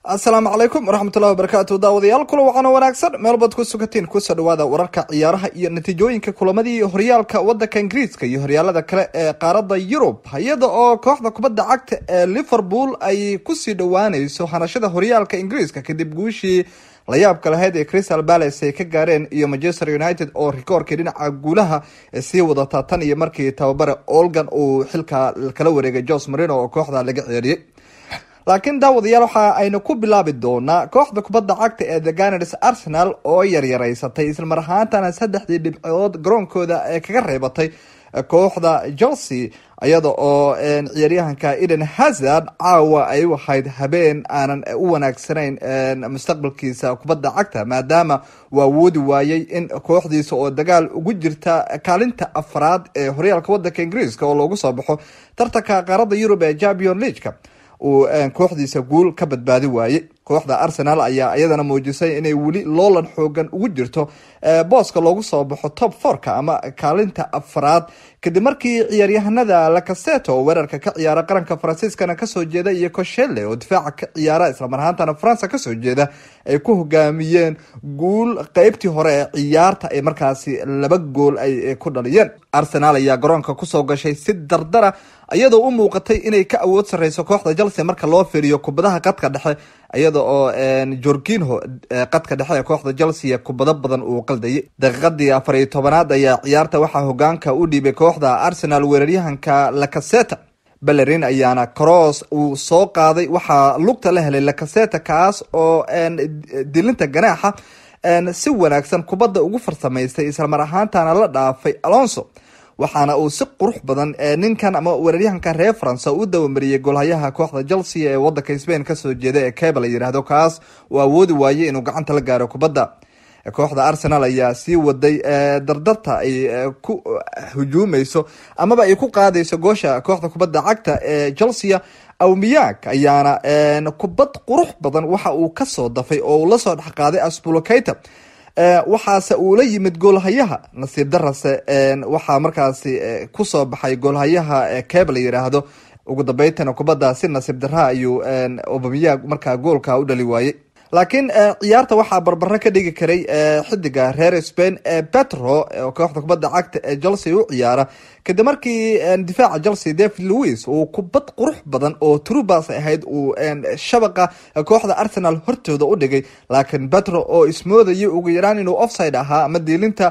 asalaamu calaykum waraxmatullahi wabarakaatu daawadayaal kula waxaana wanaagsan meelbaad ku sugatiin kusoo dhawaada wararka ciyaaraha iyo natiijooyinka kulamadii horyaalka wadanka ingiriiska iyo horyaalada kale ee qaaradda yurub iyada oo kooxda kubadda cagta ee liverpool ay kusii dhowaaneyso hanashada horyaalka ingiriiska kadib guushii layaabka lahayd ee crystal palace ay ka gaareen iyo manchester united oo rikoorkii dhinaca guulaha sii wadata tan iyo markii tababare olgan uu xilka kala wareegay jos marino oo kooxda laga ceeriyey laakiin daawadayaal waxa aynu ku bilaabi doonaa kooxda kubadda cagta ee the ganars arsenal oo yaryareysatay islamar ahaantana saddexdii dhibcood garoonkooda ee kaga reebatay kooxda chelsea iyada oo ciyaaryahanka eden hazard caawa ay u ahayd habeen aanan u wanaagsanayn mustaqbalkiisa kubadda cagta maadaama uu awoodi waayey in kooxdiisa oo dagaal ugu jirta kaalinta afraad ee horyaalka wadanka ingiriiska oo loogu soo baxo tartanka qaaradda yurub ee champion leagueka uu kooxdiisa guul ka badbaadi waayey kooxda arsenal ayaa iyadana muujisay inay weli loolan xoogan ugu jirto booska loogu soo baxo top forka ama kaalinta afraad kadib markii ciyaaryahanada lacaseto oo weerarka ka ciyaara qaranka faransiiskana kasoo jeeda iyo coshelle oo difaaca ka ciyaara islamar ahaantana faransa kasoo jeeda ay ku hogaamiyeen guul qeybtii hore ee ciyaarta ay markaasi laba gool ay ku dhaliyeen arsenal ayaa garoonka kusoo gashay si dardara iyadoo u muuqatay inay ka awood sareyso kooxda chelsea marka loo fiiriyo kubadaha qadka dhexe iyada oo jorginho qadka dhexe ee kooxda chelsea kubado badan uu qaldayay daqiiqadii afar iyo tobanaad ayaa ciyaarta waxaa hogaanka u dhiibay kooxda arsenal weeraryahanka lacaseta bellerin ayaana cross uu soo qaaday waxaa lugta la helay lacaseta kaas oo dilinta ganaaxa si wanaagsan kubadda ugu farsamaystay islamar ahaantana la dhaafay alonso waxaana uu si qurux badan ninkan ama weeraryahanka reer faransa u dawamariyey golhayaha kooxda chelsea ee wadanka spain kasoo jeeda ee keba la yiraahdo kaas uu awoodi waayey inuu gacanta la gaaro kubadda kooxda arsenal ayaa sii waday dardarta ay ku hujuumeyso amaba ay ku qaadayso goosha kooxda kubadda cagta ee chelsea awmiyaag ayaana kubad qurux badan waxa uu kasoo dafay oo uu lasoo dhexqaaday asbulokeyta waxaase uu la yimid goolhayaha nasiib darase waxaa markaasi kusoo baxay goolhayaha keb la yiraahdo ugu dambeytana kubadda si nasiib dara ayuu obamiyaag markaa goolka u dhali waayey laakiin ciyaarta waxaa barbaro ka dhigi karay xidiga reer spain ee petro kooxda kubadda cagta ee chelsea u ciyaara kadib markii difaaca chelsea david louis uu kubad qurux badan oo trubas ahayd uu shabaqa kooxda arsenal hortooda u dhigay laakiin petro oo ismoodayay ugu yaraan inuu offside ahaa ama diilinta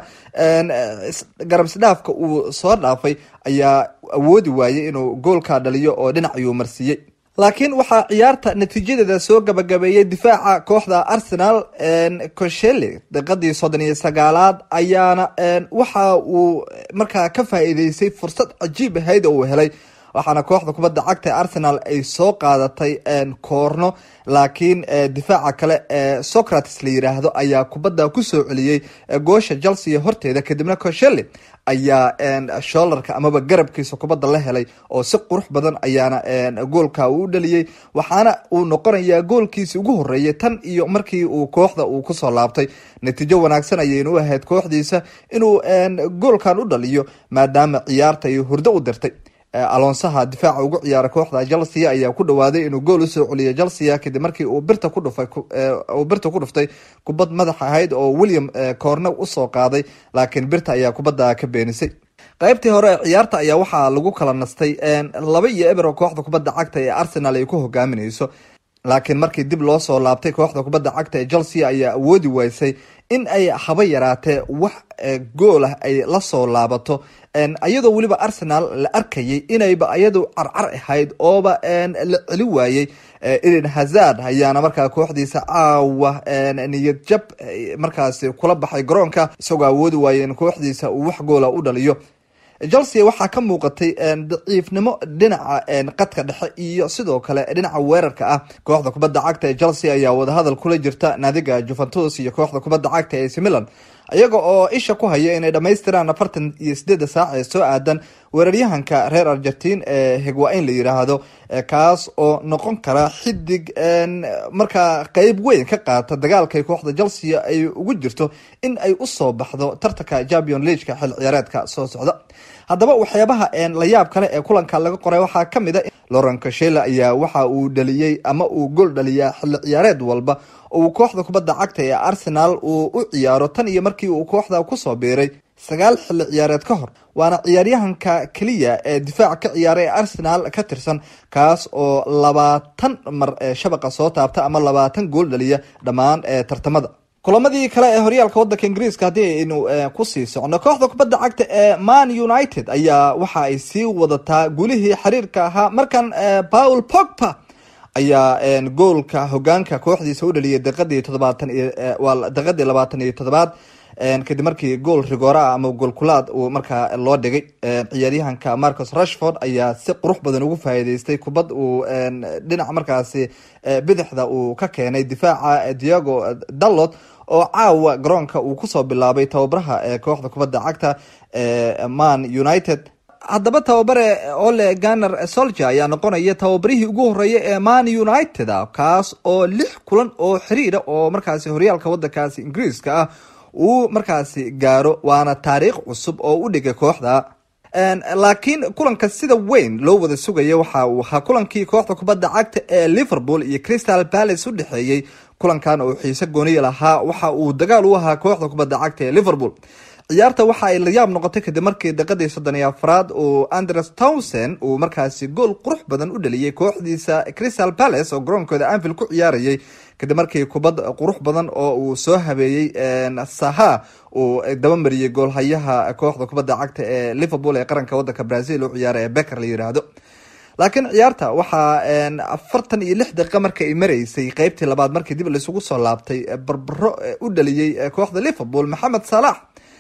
garab isdhaafka uu soo dhaafay ayaa awoodi waayey inuu goolka dhaliyo oo dhinac ayuu marsiiyey laakiin waxaa ciyaarta natiijadeeda soo gabagabeeyey difaaca kooxda arsenal coshelle daqiiqadii soddon iyo sagaalaad ayaana waxa uu markaa ka faa-iideysay fursad cajiib ahayd oo uu helay waxaana kooxda kubadda cagta ee arsenal ay soo qaadatay koorno laakiin difaaca kale ee socrates la yiraahdo ayaa kubadda kusoo celiyey goosha chelsea horteeda kadibna coshelle ayaa shoolarka amaba garabkiisa kubadda la helay oo si qurux badan ayaana goolka uu u dhaliyey waxaana uu noqonayaa goolkiisi ugu horeeyay tan iyo markii uu kooxda uu kusoo laabtay natiijo wanaagsan ayaynu ahayd kooxdiisa inuu goolkan u dhaliyo maadaama ciyaarta ay hurdo u dirtay alonsaha difaaca ugu ciyaara kooxda chelsea ayaa ku dhawaaday inuu gool usoo celiyay chelsea kadib markii uu birta ku dhufay uu birta ku dhuftay kubad madax ahayd oo william corne usoo qaaday laakiin birta ayaa kubadda ka beenisay qaybtii hore ee ciyaarta ayaa waxaa lagu kala nastay laba iyo eber oo kooxda kubadda cagta ee arsenal ay ku hogaamineyso laakiin markii dib loo soo laabtay kooxda kubadda cagta ee chelsea ayaa awoodi waysay in ay haba yaraatee wax gool ah ay lasoo laabato iyadoo weliba arsenal la arkayay inayba iyadu carcar ahayd ooba la celi waayey eden hazard ayaana markaa kooxdiisa caawa niyad jab markaasi kula baxay garoonka isagoo awoodi waayay in kooxdiisa uu wax goola u dhaliyo chelsea waxaa ka muuqatay daciifnimo dhinaca qadka dhexe iyo sidoo kale dhinaca weerarka ah kooxda kubadda cagta ee chelsea ayaa wadahadal kula jirta naadiga juventus iyo kooxda kubadda cagta ee ac milan iyaga oo isha ku haya inay dhamaystiraan afartan iyo sideeda saac ee soo aadan weeraryahanka reer argentin ee higwa-in la yiraahdo kaas oo noqon kara xidig markaa qeyb weyn ka qaata dagaalkay kooxda chelsea ay ugu jirto in ay usoo baxdo tartanka champion leagka xil ciyaareedka soo socda haddaba waxyaabaha la yaab kale ee kulanka laga qoray waxaa kamid a loren kashela ayaa waxa uu dhaliyey ama uu gool dhaliyaa xilli ciyaareed walba uu kooxda kubadda cagta ee arsenal uu u ciyaaro tan iyo markii uu kooxda kusoo biiray sagaal xilli ciyaareed ka hor waana ciyaaryahanka keliya ee difaac ka ciyaara ee arsenal ka tirsan kaas oo labaatan mar shabaqa soo taabta ama labaatan gool dhaliya dhammaan tartamada kulamadii kale ee horyaalka wadanka ingiriiska haddii aynu kusii socno kooxda kubadda cagta ee man united ayaa waxa ay sii wadataa gulihii xiriirka ahaa markan paul pogba ayaa goolka hogaanka kooxdiisa u dhaliyay daqiadii todobaatan iyo waa daqiadii labaatan iyo todobaad kadib markii gool rigoora ama goolkulaad uu markaa loo dhigay ciyaaryahanka marcus rashford ayaa si qurux badan ugu faa'iideystay kubad uu dhinaca markaasi bidixda uu ka keenay difaaca diego dalot oo caawa garoonka uu kusoo bilaabay tababaraha ee kooxda kubadda cagta ee man united haddaba tababare ole ganer solger ayaa noqonaya tababarihii ugu horeeya ee man united a kaas oo lix kulan oo xiriira oo markaasi horyaalka wadankaasi ingiriiska ah uu markaasi gaaro waana taariikh cusub oo u dhigay kooxda laakiin kulanka sida weyn loo wada sugaya waxa uu ahaa kulankii kooxda kubadda cagta ee liverpool iyo crystal palace u dhexeeyey kulankan oo xiise gooniya lahaa waxa uu dagaal u ahaa kooxda kubadda cagta ee liverpool ciyaarta waxa ay layaab noqotay kadib markii daqiadii soddon iyo afraad uu andres towson uu markaasi gool qurux badan u dhaliyay kooxdiisa crystal palace oo garoonkooda anfield ku ciyaarayay kadib markii kubad qurux badan oo uu soo habeeyey saha uu dabamariyey goolhayaha kooxda kubadda cagta ee liverpool ee qaranka wadanka brazil u ciyaara ee becker la yiraahdo laakiin ciyaarta waxaa afartan iyo lix daqiiqa marka ay mareysay qeybtii labaad markii dib laisugu soo laabtay barbaro u dhaliyey kooxda liverpool maxamed salax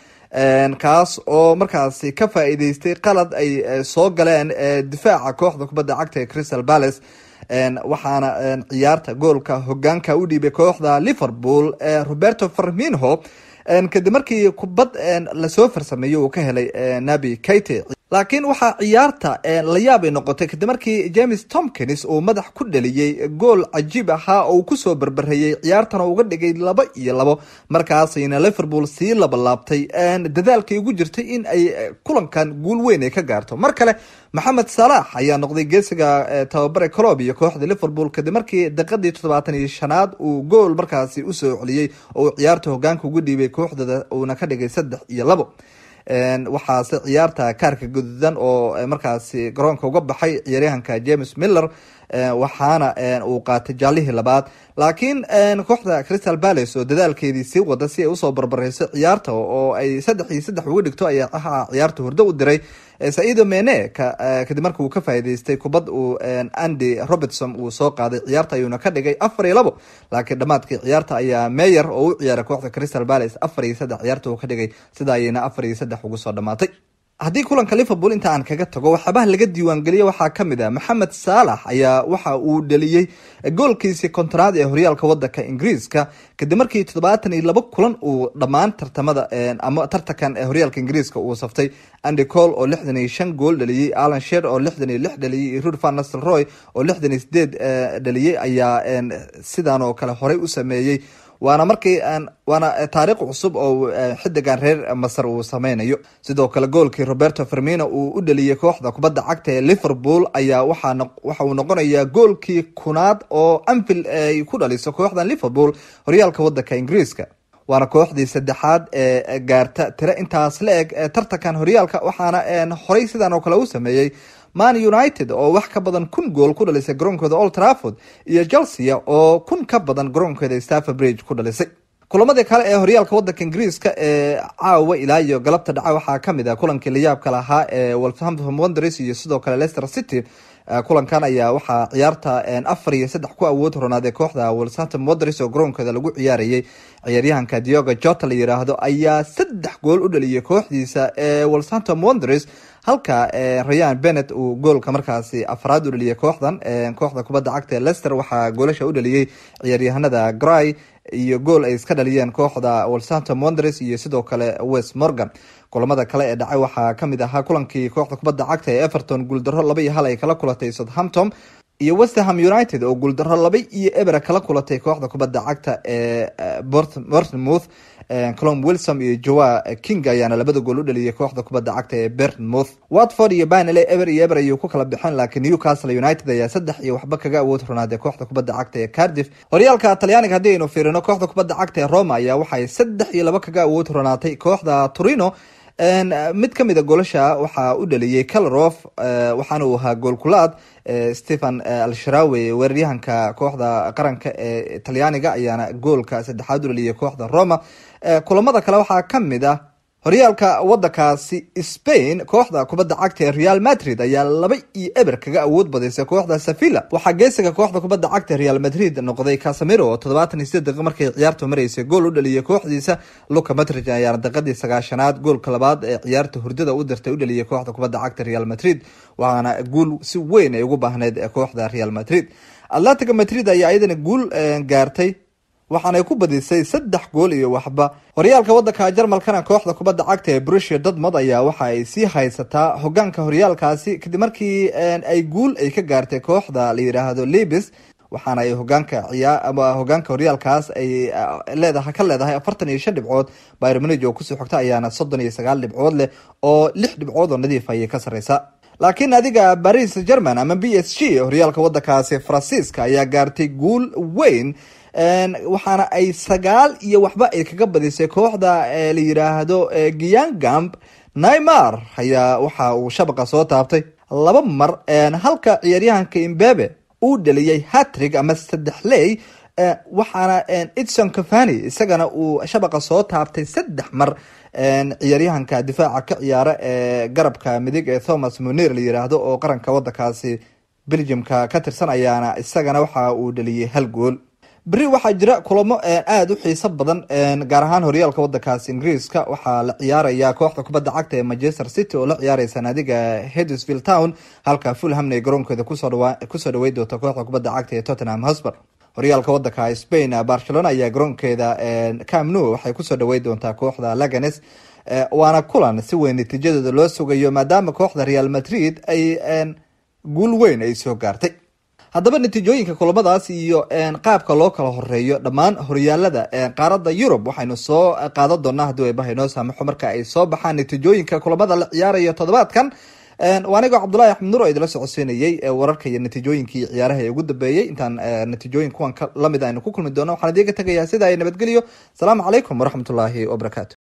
kaas oo markaasi ka faa-iideystay qalad ay soo galeen difaaca kooxda kubadda cagta ee crystal palace waxaana ciyaarta goolka hogaanka u dhiibay kooxda liverpool roberto farminho kadib markii kubad lasoo farsameeyey uu ka helay nabi kate laakiin waxaa ciyaarta la yaab ay noqotay kadib markii james tomkins uu madax ku dhaliyey gool cajiib ahaa oo uu kusoo berberayey ciyaartana uga dhigay laba iyo labo markaasayna liverpool sii labalaabtay dadaalkay ugu jirtay in ay kulankan guul weyn ay ka gaarto mar kale maxamed salaax ayaa noqday geesiga tababare colob iyo kooxda liverpool kadib markii daqiadii toddobaatan iyo shanaad uu gool markaasi usoo celiyey oo uu ciyaarta hogaanka ugu dhiibay kooxdooda uuna ka dhigay saddex iyo labo waxaase ciyaarta kaarka gududan oo markaasi garoonka uga baxay ciyaaryahanka james miller waxaana uu qaatay jaalihii labaad laakiin kooxda crystal palace oo dadaalkeedii sii wada si ay usoo barbareyso ciyaarta oo ay saddex iyo saddex uga dhigto ayaa ahaa ciyaarta hurdo u diray saido mene kadib marka uu ka faa'iideystay kubad uu andy robertson uu soo qaaday ciyaarta ayuuna ka dhigay afar iyo labo laakiin dhammaadkii ciyaarta ayaa meyer oo u ciyaaray kooxda crystal palace afar iyo saddex ciyaarta uu ka dhigay sida ayayna afar iyo saddex ugu soo dhamaatay haddii kulanka liverpool inta aan kaga tago waxyaabaha laga diiwaangeliya waxaa kamid ah maxamed saalax ayaa waxa uu dhaliyey goolkiisii kontonaad ee horyaalka wadanka ingiriiska kadib markii toddobaatan iyo labo kulan uu dhammaan tartamada ama tartankan ee horyaalka ingiriiska uu saftay andy cole oo lixdan iyo shan gool dhaliyey alan sher oo lixdan iyo lix dhaliyey iyo rud van nasel roy oo lixdan iyo sideed dhaliyey ayaa sidan oo kale horey u sameeyey waana markii waana taariikh cusub oo xidigan reer masar uu sameynayo sidoo kale goolkii roberto fermino uu u dhaliyey kooxda kubadda cagta ee liverpool ayaa waxa uu noqonayaa goolkii kunaad oo anfield ay ku dhaliso kooxdan liverpool horyaalka wadanka ingiriiska waana kooxdii saddexaad ee gaarta tiro intaas la eg tartankan horyaalka waxaana horey sidan oo kale u sameeyey man united oo wax ka badan kun gool ku dhalisay garoonkooda old trafford iyo chelsea oo kun ka badan garoonkooda staffer bridge ku dhalisay kulamadii kale ee horyaalka wadanka ingiriiska ee caawa ilaa iyo galabta dhaca waxaa kamid ah kulankii layaabka lahaa ee wolverhampton wanderers iyo sidoo kale leicester city kulankan ayaa waxaa ciyaarta afar iyo saddex ku awood ronaadee kooxda wolverhampton wanderers oo garoonkooda lagu ciyaarayay ciyaaryahanka diogo jota la yiraahdo ayaa saddex gool u dhaliyay kooxdiisa ee wolverhampton wanderers halka rayan benet uu goolka markaasi afraad u dhaliyay kooxdan kooxda kubadda cagta ee lester waxaa goolasha u dhaliyey ciyaaryahanada gray iyo gool ay iska dhaliyeen kooxda wolsampton wonders iyo sidoo kale west morgan kulamada kale ee dhacay waxaa kamid ahaa kulankii kooxda kubadda cagta ee everton guuldaro laba iyo hal ay kala kulatay southampton iyo westerham united oo guuldaro laba iyo ebera kala kulatay kooxda kubadda cagta ee bortmouth colom wilsom iyo joa king ayaana labada gool u dhaliyay kooxda kubadda cagta ee bertmouth watford iyo banele eber iyo eber ayuu ku kala bixeen laakiin newcastle united ayaa saddex iyo waxba kaga awood ronaadee kooxda kubadda cagta ee cardiff horyaalka talyaaniga haddii aynu fiirino kooxda kubadda cagta ee roma ayaa waxay saddex iyo laba kaga awood ronaatay kooxda torino mid kamid a goolasha waxaa u dhaliyey calrof waxaana uu ahaa goolkulaad stephen alsharawe weeraryahanka kooxda qaranka ee talyaaniga ayaana goolka saddexaad u dhaliyay kooxda roma kulamada kale waxaa kamid ah horyaalka wadankaasi spain kooxda kubadda cagta ee real madrid ayaa laba iyo eber kaga awood badisay kooxda sevilla waxaa geesiga kooxda kubadda cagta real madrid noqday casamiro oo toddobaatan iyo sideed daqiiq markay ciyaartu maraysay gool u dhaliyay kooxdiisa luka madrid ayaana daqiiqadii sagaashanaad goolka labaad ee ciyaarta hurdada u dirtay u dhaliyay kooxda kubadda cagta real madrid waxaana guul si weyn ay ugu baahneyd kooxda real madrid atlantica madrid ayaa iyadana guul gaartay waxaanay ku badisay saddex gool iyo waxba horyaalka wadanka jarmalkana kooxda kubadda cagta ee brusia dortmond ayaa waxa ay sii haysataa hogaanka horyaalkaasi kadib markii ay guul ay ka gaartay kooxda la yidhaahdo libis waxaana ay hogaanka ciyaa ama hogaanka horyaalkaas ay leedahay ka leedahay afartan iyo shan dhibcood byr manage oo kusoo xogta ayaana soddon iyo sagaal dhibcood leh oo lix dhibcood oo nadiif ayay ka sareysa laakiin adiga baris german ama b s g horyaalka wadankaasi faransiiska ayaa gaartay guul weyn waxaana ay sagaal iyo waxba ay kaga badisay kooxda la yiraahdo giyangamp naymar ayaa waxa uu shabaqa soo taabtay laba mar halka ciyaaryahanka imbebe uu dhaliyay hatrig ama saddex ley waxaana edson cafani isagana uu shabaqa soo taabtay saddex mar ciyaaryahanka difaaca ka ciyaara ee garabka midig ee thomas munir la yiraahdo oo qaranka wadankaasi belgiumka ka tirsan ayaana isagana waxa uu dhaliyay hal gool beri waxaa jira kulamo aada u xiiso badan gaar ahaan horyaalka wadankaasi ingiriiska waxaa la ciyaaraya kooxda kubadda cagta ee manchester city oo la ciyaareysa naadiga hedesvill town halka fulhamna ay garoonkeeda kusoo dhawey doonta kooxda kubadda cagta ee tottenham hosper horyaalka wadanka spain barcelona ayaa garoonkeeda camnu waxay kusoo dhawey doontaa kooxda laganes waana kulan si weyn natiijadooda loo sugayo maadaama kooxda real madrid ay guul weyn ay soo gaartay haddaba natiijooyinka kulamadaas iyo qaabka loo kala horeeyo dhammaan horyaalada qaarada yurub waxaynu soo qaadan doonaa haddii eebaha inoo saamaxo marka ay soo baxaan natiijooyinka kulamada la ciyaarayo toddobaadkan waa anigoo cabdullahi axmed nur oo idila socodsiinayay wararka iyo natiijooyinkii ciyaaraha ee ugu dambeeyey intaan natiijooyin kuwan lamid aynu ku kulmi doono waxaan idiga tegayaa sida ay nabadgeliyo asalaamu calaykum waraxmatullaahi wabarakaatu